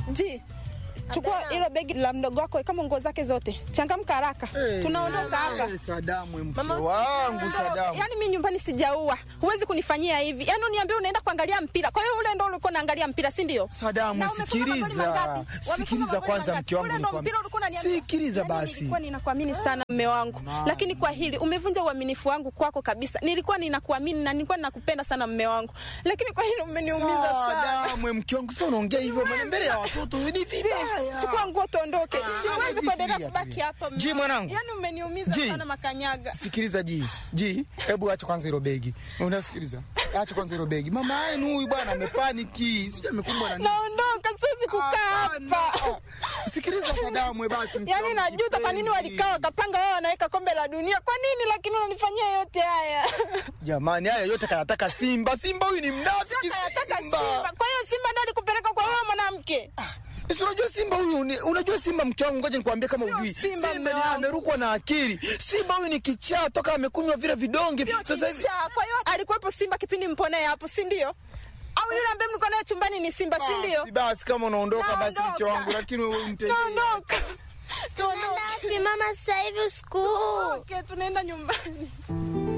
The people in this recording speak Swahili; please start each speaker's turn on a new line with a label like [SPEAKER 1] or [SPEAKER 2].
[SPEAKER 1] Ji, chukua hilo begi la mdogo wako kama nguo zake zote, changamka haraka, tunaondoka hapa.
[SPEAKER 2] Eh, Sadamu mke
[SPEAKER 3] Mama,
[SPEAKER 2] wangu Sadamu.
[SPEAKER 1] Yaani mimi nyumbani sijaua, huwezi kunifanyia hivi. Yaani uniambie unaenda kuangalia mpira, kwa hiyo ule ndo ulikuwa unaangalia mpira, si ndio?
[SPEAKER 2] Sadamu,
[SPEAKER 1] Na umefunga magoli
[SPEAKER 2] sikiliza.
[SPEAKER 1] mangapi? Wamefunga
[SPEAKER 2] Sikiliza
[SPEAKER 1] magoli
[SPEAKER 2] kwanza,
[SPEAKER 1] mangapi?
[SPEAKER 2] mke wangu,
[SPEAKER 1] Ule ndo
[SPEAKER 2] nikwambie.
[SPEAKER 1] mpira ulikuwa unaniambia.
[SPEAKER 2] Sikiliza
[SPEAKER 1] Yaani
[SPEAKER 2] basi.
[SPEAKER 1] Nilikuwa ninakuamini sana mme wangu, lakini kwa hili umevunja uaminifu wangu kwako kabisa. Nilikuwa ninakuamini na nilikuwa ninakupenda sana mme wangu, lakini kwa hili umeniumiza sana.
[SPEAKER 2] Sadamu, mke wangu, sio unaongea hivyo maana mbele ya watoto ni vibaya.
[SPEAKER 1] Chukua nguo tuondoke, siwezi
[SPEAKER 2] Ji,
[SPEAKER 1] kuendelea
[SPEAKER 2] tulia,
[SPEAKER 1] kubaki
[SPEAKER 2] tulia.
[SPEAKER 1] hapa. mme
[SPEAKER 2] Ji,
[SPEAKER 1] wangu.
[SPEAKER 2] mwanangu.
[SPEAKER 1] Yaani umeniumiza
[SPEAKER 2] Ji.
[SPEAKER 1] sana makanyaga.
[SPEAKER 2] Sikiliza Ji, Ji, hebu acha kwanza hilo begi. Unasikiliza? Acha kwanza hilo begi. Mama yenu huyu bwana amepaniki. Sijui amekumbwa na nini.
[SPEAKER 1] Naondoka, siwezi kukaa
[SPEAKER 2] Hapana.
[SPEAKER 1] hapa.
[SPEAKER 2] Sikiliza Sadamu, we basi mke
[SPEAKER 1] Yaani
[SPEAKER 2] wangu
[SPEAKER 1] najuta kwa nini
[SPEAKER 2] kipenzi.
[SPEAKER 1] walikaa wakapanga wao wanaweka kombe la dunia. Kwa nini lakini unanifanyia yote haya?
[SPEAKER 2] Jamani, haya yote kayataka Simba. Simba huyu ni mnafiki
[SPEAKER 1] Nataka
[SPEAKER 2] Simba.
[SPEAKER 1] Simba. Kwa hiyo Simba ndio alikupeleka kwa wewe mwanamke.
[SPEAKER 2] Si unajua Simba huyu ni, unajua Simba mke wangu, ngoja nikwambie kama ujui.
[SPEAKER 1] Simba
[SPEAKER 2] Simba
[SPEAKER 1] mume
[SPEAKER 2] ni
[SPEAKER 1] wangu.
[SPEAKER 2] amerukwa na akili. Simba huyu ni kichaa toka amekunywa vile vidonge. Sasa hivi
[SPEAKER 1] Kichaa. Kwa hiyo alikuwepo Simba kipindi mponee hapo, si ndio? Au yule ambaye mlikuwa naye chumbani ni Simba, si ndio?
[SPEAKER 2] basi, basi kama unaondoka basi mke
[SPEAKER 1] Naondoka.
[SPEAKER 2] wangu, lakini wewe mtendee.
[SPEAKER 1] Tuondoka. Tuondoke.
[SPEAKER 3] Wapi mama sasa hivi usiku huu?
[SPEAKER 1] Okay, tunaenda nyumbani.